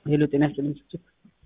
ሄሎ ጤና ይስጥልኝ ስጭት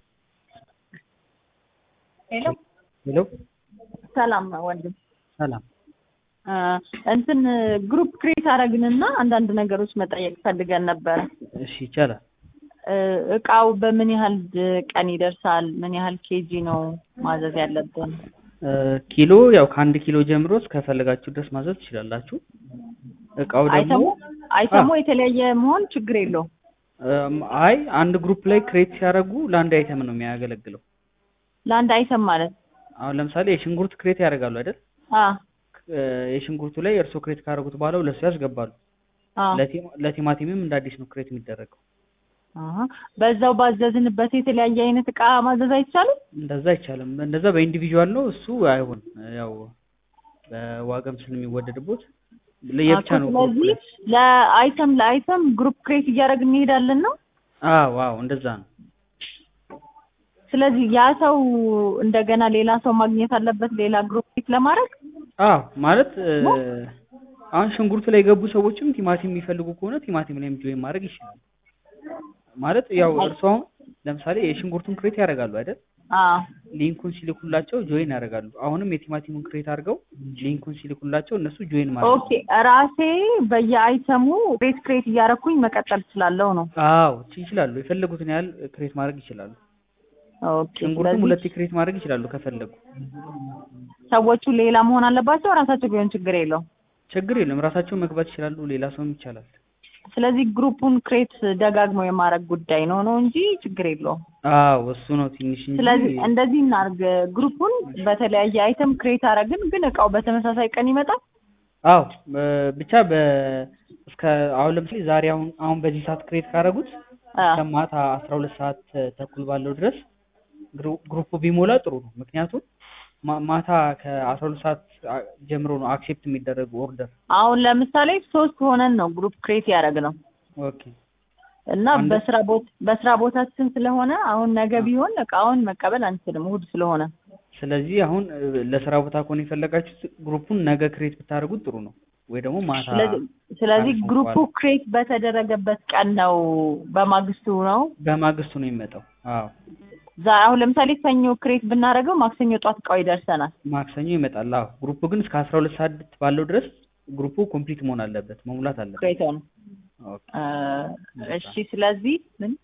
ሄሎ ሄሎ ሰላም ወንድም ሰላም እ እንትን ግሩፕ ክሬት አደረግንና አንዳንድ ነገሮች መጠየቅ ፈልገን ነበረ። እሺ ይቻላል እ እቃው በምን ያህል ቀን ይደርሳል? ምን ያህል ኬጂ ነው ማዘዝ ያለብን? እ ኪሎ ያው ከአንድ ኪሎ ጀምሮ እስከፈለጋችሁ ድረስ ማዘዝ ትችላላችሁ እቃው ደግሞ አይተሙ አይተሙ የተለያየ መሆን ችግር የለውም። እም፣ አይ አንድ ግሩፕ ላይ ክሬት ሲያደርጉ ለአንድ አይተም ነው የሚያገለግለው ለአንድ አይተም ማለት አሁን ለምሳሌ የሽንኩርት ክሬት ያደርጋሉ አይደል አ እ የሽንኩርቱ ላይ እርሶ ክሬት ካደረጉት በኋላ ሁለት ሰው ያስገባሉ አ ለቲማ- ለቲማቲምም እንደ አዲስ ነው ክሬት የሚደረገው አሀ። በዛው ባዘዝንበት የተለያየ አይነት እቃ ማዘዝ አይቻልም? እንደዛ አይቻልም እንደዛ በኢንዲቪዥዋል ነው እሱ አይሆን ያው በዋጋም ስለሚወደድቦት ለየብቻ ነው ግሩፕ ስለዚህ ላይ ለአይተም ለአይተም ግሩፕ ክሬት እያደረግን እንሄዳለን ነው። አዎ አዎ እንደዛ ነው ስለዚህ ያ ሰው እንደገና ሌላ ሰው ማግኘት አለበት ሌላ ግሩፕ ክሬት ለማድረግ አዎ ማለት እ፣ አሁን ሽንኩርቱ ላይ የገቡ ሰዎችም ቲማቲም የሚፈልጉ ከሆነ ቲማቲም ላይም ጆይን ማድረግ ይችላሉ ማለት ያው እርሱ አሁን ለምሳሌ የሽንኩርቱን ክሬት ያደርጋሉ አይደል አዎ ሊንኩን ሲልኩላቸው ጆይን ያደርጋሉ አሁንም የቲማቲሙን ክሬት አድርገው ሊንኩን ሲልኩላቸው እነሱ ጆይን ማድረግ ኦኬ ራሴ በየአይተሙ ክሬት ክሬት እያደረኩኝ መቀጠል ስላለው ነው። አዎ ይችላሉ የፈለጉትን ያህል ክሬት ማድረግ ይችላሉ ኦኬ ሽንኩርቱም ስለዚህ ሁለቴ ክሬት ማድረግ ይችላሉ ከፈለጉ ሰዎቹ ሌላ መሆን አለባቸው ራሳቸው ቢሆን ችግር የለውም። ችግር የለም ራሳቸው መግባት ይችላሉ ሌላ ሰውም ይቻላል ስለዚህ ግሩፑን ክሬት ደጋግመው የማድረግ ጉዳይ ነው ነው እንጂ ችግር የለውም። አዎ እሱ ነው ትንሽ እንጂ ስለዚህ እንደዚህ እናርግ። ግሩፑን በተለያየ አይተም ክሬት አደረግን፣ ግን እቃው በተመሳሳይ ቀን ይመጣል። አዎ በ- ብቻ በ እስከ አሁን ለምሳሌ ዛሬ አሁን አሁን በዚህ ሰዓት ክሬት ካደረጉት አ እስከ ማታ አስራ ሁለት ሰዓት ተኩል ባለው ድረስ ግሩ- ግሩፑ ቢሞላ ጥሩ ነው። ምክንያቱም ማ- ማታ ከአስራ ሁለት ሰዓት አ- ጀምሮ ነው አክሴፕት የሚደረጉ ኦርደር። አሁን ለምሳሌ ሶስት ሆነን ነው ግሩፕ ክሬት ያደረግነው ኦኬ እና አንድ- በስራ ቦት በስራ ቦታችን ስለሆነ አሁን ነገ ቢሆን እቃውን መቀበል አንችልም እሑድ ስለሆነ። ስለዚህ አሁን እ፣ ለስራ ቦታ ከሆነ የፈለጋችሁት ግሩፑን ነገ ክሬት ብታደርጉት ጥሩ ነው፣ ወይ ደግሞ ማታ ስለዚህ ስለዚህ አሪፍ ነው ግሩፑ በኋላ። ክሬት በተደረገበት ቀን ነው በማግስቱ ነው። በማግስቱ ነው የሚመጣው። አዎ ዛ አሁን ለምሳሌ ሰኞ ክሬት ብናደርገው ማክሰኞ ጧት እቃው ይደርሰናል። ማክሰኞ ይመጣል። አዎ ግሩፑ ግን እስከ አስራ ሁለት ሰዓት ባለው ድረስ ግሩፑ ኮምፕሊት መሆን አለበት፣ መሙላት አለበት። ክሬት ነው። ኦኬ እሺ ስለዚህ ምን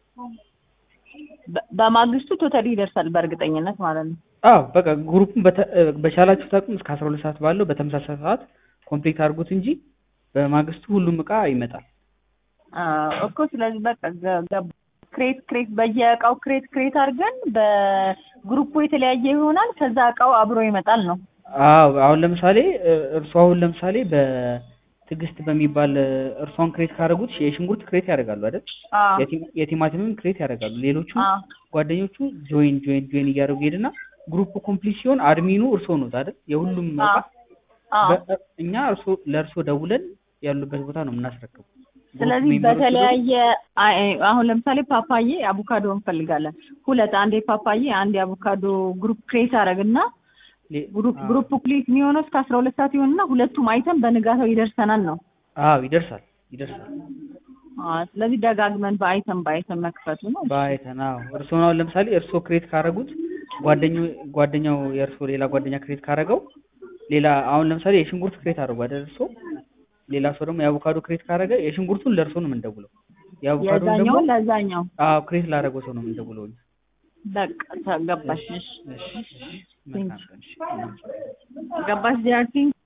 በ- በማግስቱ ቶታሊ ይደርሳል በእርግጠኝነት ማለት ነው። አዎ በቃ ግሩፑን በተ- እ፣ በቻላችሁት አቅም እስከ አስራ ሁለት ሰዓት ባለው በተመሳሳይ ሰዓት ኮምፕሊት አድርጉት እንጂ በማግስቱ ሁሉም እቃ ይመጣል። አዎ እኮ ስለዚህ በቃ ገ- ገባ- ክሬት ክሬት በየእቃው ክሬት ክሬት አድርገን በግሩፑ የተለያየ ይሆናል። ከዛ እቃው አብሮ ይመጣል ነው። አዎ አሁን ለምሳሌ እ፣ እርሱ አሁን ለምሳሌ በትዕግስት በሚባል እ፣ እርሷን ክሬት ካደረጉት የሽንኩርት ክሬት ያደርጋሉ አይደል? አዎ የቲማ- የቲማቲምም ክሬት ያደርጋሉ። ሌሎቹ አዎ ጓደኞቹ ጆይን ጆይን ጆይን እያደረጉ ይሄድና ግሩፕ ኮምፕሊት ሲሆን አድሚኑ እርሶ ነው አይደል? የሁሉም እቃ አዎ አዎ በ- እኛ እርሶ ለእርሶ ደውለን ያሉበት ቦታ ነው የምናስረክቡ። ስለዚህ ግሩፕ ሜምበሮቹ ደግሞ- በተለያየ አይ- አሁን ለምሳሌ ፓፓዬ አቮካዶ እንፈልጋለን። ሁለት አንድ የፓፓዬ አንድ የአቮካዶ ግሩፕ ክሬት አደረግና ሌ- ግሩፕ አዎ። ግሩፕ ክሬት የሚሆነው እስከ አስራ ሁለት ሰዓት ይሆንና ሁለቱም አይተም በንጋታው ይደርሰናል ነው። አዎ ይደርሳል ይደርሳል። አዎ ስለዚህ ደጋግመን በአይተም በአይተም መክፈቱ ነው። በአይተን አዎ እርስዎ አሁን ለምሳሌ እርስዎ ክሬት ካደረጉት ጓደኛው ጓደኛው የእርስዎ ሌላ ጓደኛ ክሬት ካደረገው ሌላ አሁን ለምሳሌ የሽንኩርት ክሬት አድርጉ አይደል እርስዎ ሌላ ሰው ደግሞ የአቮካዶ ክሬት ካደረገ የሽንኩርቱን ለእርስዎ ነው የምንደውለው የአቮካዶን ደግሞ የዛኛውን ለዛኛው አዎ ክሬት ላደረገው ሰው ነው የምንደውለው እኛ። በቃ ተገባሽ። እሺ እሺ መልካም ቀን እሺ። ገባሽ ዲያርቲንግ